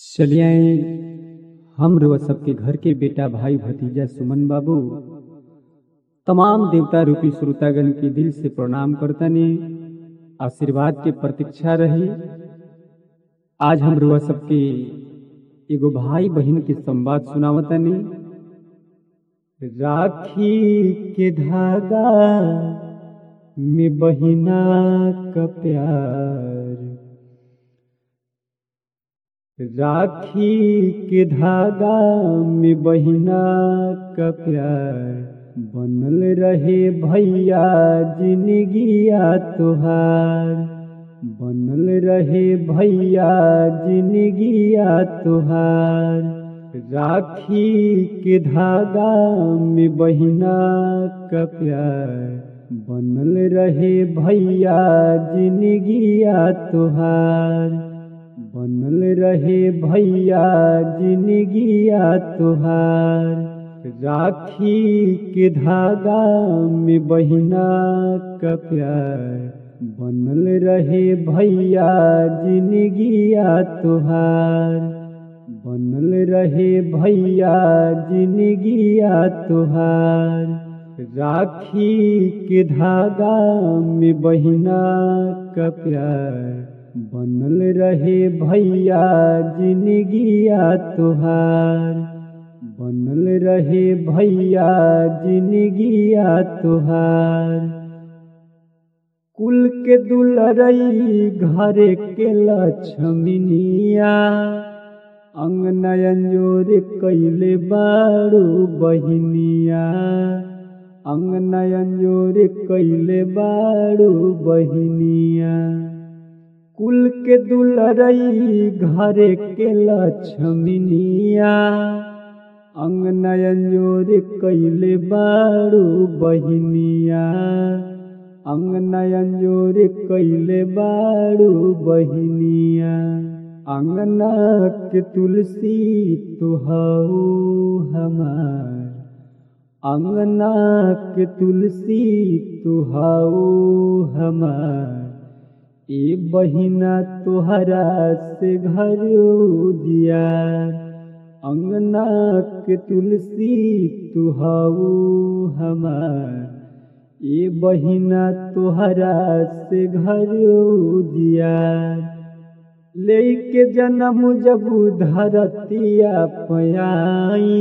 चलिए आए हम रउआ सबके घर के बेटा भाई भतीजा सुमन बाबू तमाम देवता रूपी श्रोतागण के दिल से प्रणाम करतनी आशीर्वाद के प्रतीक्षा रही आज हम रउआ सबके एगो भाई बहन के संवाद सुनावतनी राखी के धागा में बहिना का प्यार राखी के धागा में बहिना का प्यार बनल रहे भैया जिंदगिया तोहार बनल रहे भैया जिंदगिया तोहार राखी के धागा में बहिना का प्यार बनल रहे भैया जिंदगिया तोहार बनल रहे भैया जिंदगिया तोहार राखी के धागा में बहिना का प्यार बनल रहे भैया जिंदगिया तोहार बनल रहे भैया जिंदगिया तोहार राखी के धागा में बहिना का प्यार बनल रहे भैया जिंदगिया तोहार बनल रहे भैया जिंदगिया तोहार कुल के दुलरई घरे के लक्ष्मीनिया अंगनयन जोर कैले बारू बहिनिया अंगनयन जोर कैले बारू बहिनिया कुल के दुलरई घरे के लक्ष्मीनिया अंगनयन जोर कैले बारू बहिनिया अंगनयन जोर कैले बारू बहिनिया अंगना के तुलसी तुहाऊ हमार अंगना के तुलसी तुहाऊ हमार ए बहिना तोहरा से घर दिया अंगना के तुलसी तुहाऊ हमार ए बहिना तोहरा से घर दिया लेके जन्म जब धरतिया पयाई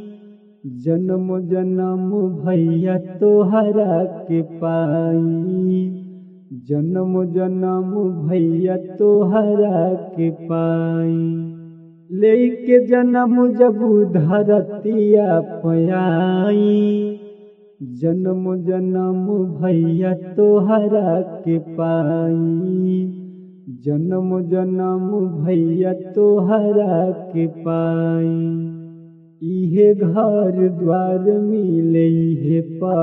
जन्म जन्म भैया तोहरा के पाई जन्म जन्म भैया तोहरा के पाई लेके जन्म जब धरतिया पयाई जन्म जन्म भैया तोहरा के पाई जन्म जन्म भैया तोहरा के पाई इहे घर द्वार मिले इहे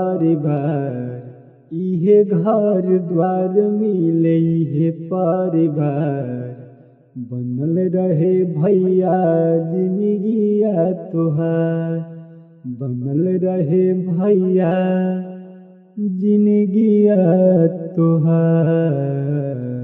परिवार इहे घर द्वार मिले इहे परिवार बनल रहे भैया जिंदगिया तोहार बनल रहे भैया जिंदगिया तोहार